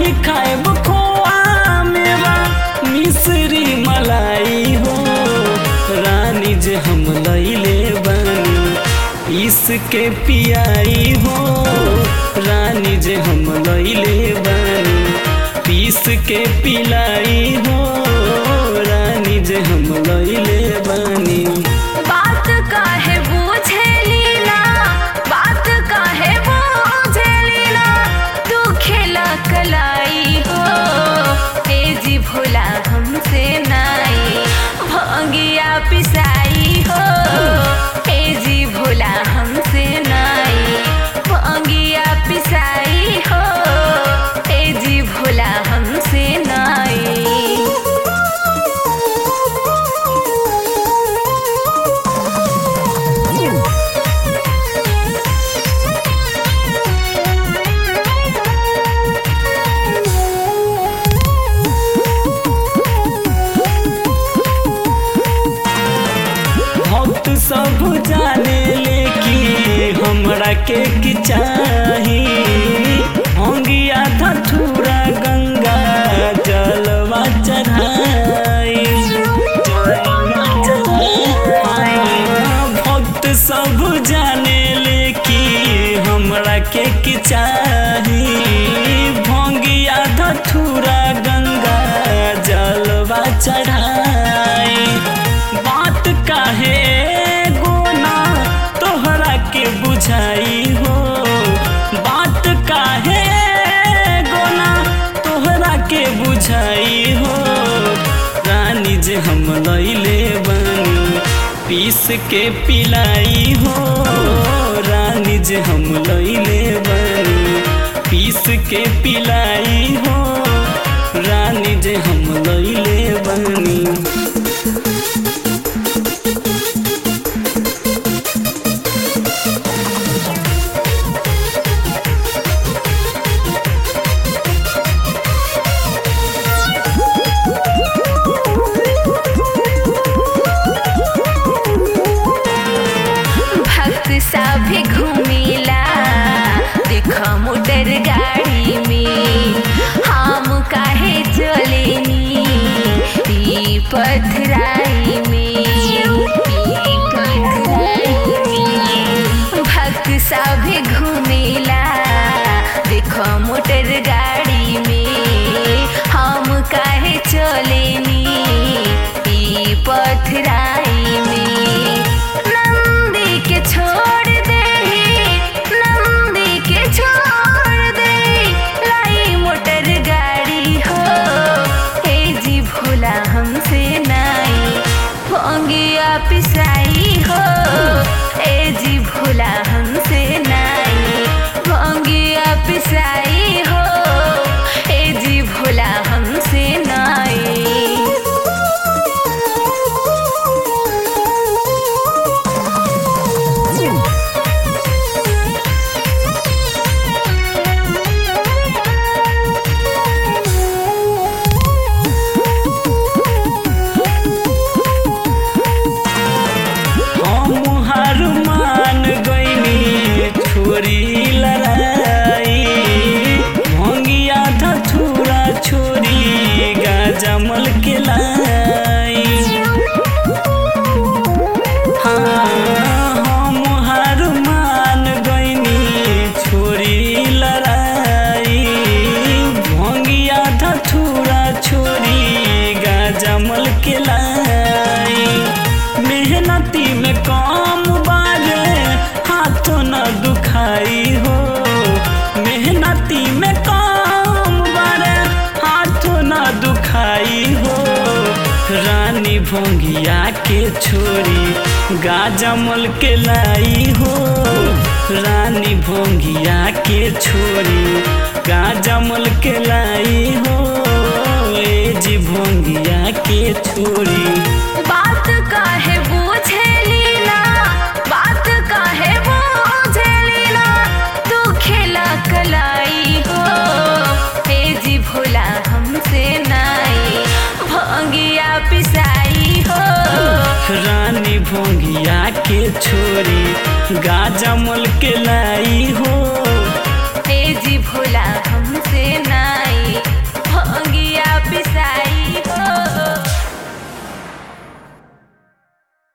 नाही खाएब खोआ मेवा मिश्री मलाई हो रानी जे हम लैले बानी पीस के पियाई हो रानी जे हम लैले बानी पीस के पिलाई हो रानी जे हम लैले बानी बात काहे बुझेली ना बात काहे बुझेली ना तू खेला कलाई हो तेजी भोला हमसे नाई भंगिया पिसाई हो तेजी भोला हमसे नाई भंगिया पिसाई हो तेजी भोला हमसे नाई भक्त सब जाने ले कि हमरा के की चाही अंगिया धथुरा गंगा जलवा चढ़ाई भक्त सब जाने ले कि हमरा के की चाही भंगिया धथुरा गंगा जलवा चढ़ाई बात काहे गोना तोहरा के बुझाई हो बात काहे गोना तोहरा के बुझाई हो रानी जे हम लैले बानी पीस के पिलाई हो रानी जे हम लैले बानी पीस के पिलाई हो रानी जे हम लैले बानी भक्त सभी घूमिला देख मोटर गाड़ी में हम काहे चलेनी ई पथराई में ई पथराई में भक्त सभी घूमिला देख मोटर गाड़ी में हम काहे चलेनी ई पथराई में नंदी के छोड़ दे नंदी के छोड़ दे लाई मोटर गाड़ी हो हे जी भोला हमसे नाई भोंगिया पिसाई हो ए जी भोला हमसे नाई भोंगिया पिसाई हो ए जी भोला हमसे नाई हम हार मान गईनी छोरी लड़ाई भंगिया धथुरा छोरी गाजमल के लाई हाँ, हम हार मान गईनी छोरी लड़ाई भंगिया धथुरा छोरी गाजमल के लाई मेहनती में काम बाजे हाथों न दुखाई हो मेहनती में काम बारे हाथों न दुखाई हो रानी भोंगिया के छोरी गाजमल के लाई हो रानी भोंगिया के छोरी गाजमल के लाई हो ए जी भोंगिया के छोरी बात काहे बुझेली ना बात काहे बुझेली ना तू खेला कलाई हो हे जी भोला हमसे नाई भंगिया पिसाई हो रानी भोंगिया के छोरी गाजमल के लाई हो